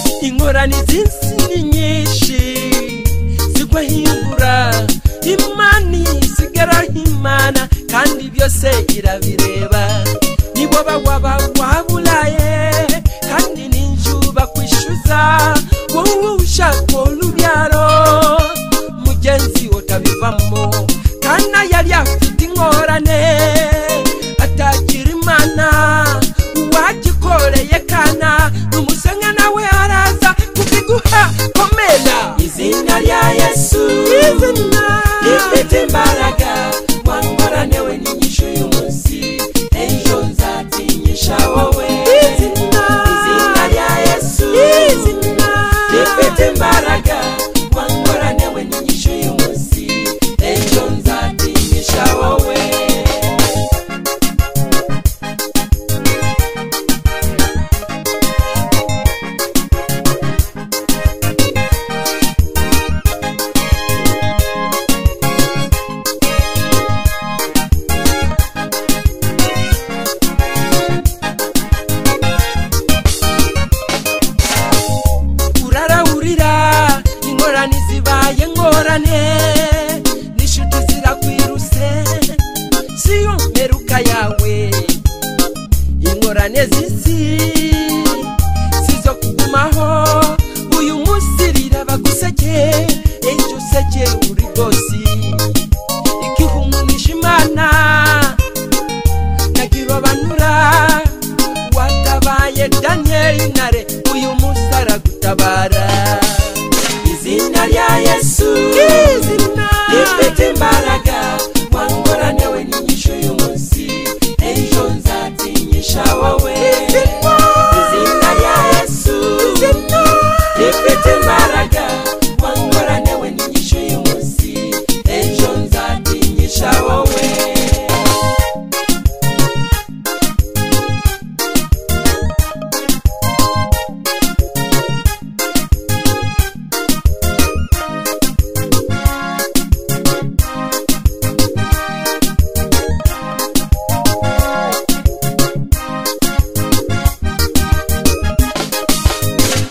cyane izinsi ni nyinshi zigwa hingura imana isigaraho imana kandi byose irabireba nibo bagwa bagwa bulaye kandi ninjuba kwishyuza wowe ushaka urubyaro mugenzi utabivamo kana yari afite ingorane atagira imana uwagikoreye kana n'umusenya nawe araza kubiguha komera izina rya yesu izina rifite imbaraga wangorane we n'inyishu y'umunsi ejo nzatinyisha wowe izina izina rya yesu izina rifite imbaraga wangorane we n'inyishu y'umunsi ejo nzatinyisha wowe urarawurira ingorane zibaye ngorane n'inshuti zirakwiruse si yo mperuka yawe ingorane z'isi si zo kugumaho uyu munsi riraba guseke ejo useke uri rwose igihumunisha imana nagira banura watabaye daniyeli ntare uyu munsi aragutabara izina rya yesu izina rifite imbaraga wangorane we n'inyishu y'umunsi ejo nzatinyisha wowe izina izina rya yesu izina rifite imbaraga wangorane we n'inyishu y'umunsi ejo nzatinyisha wowe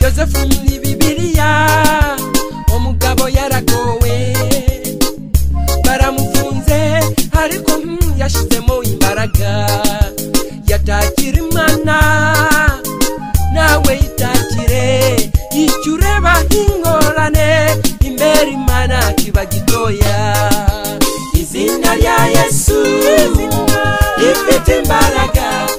yosefu muri bibiliya umugabo yaragowe baramufunze ariko hmm, yashizemo imbaraga yatakira imana nawe yitakire icyo ureba nk'ingorane imbere imana kiba gitoya izina rya yesu rifite imbaraga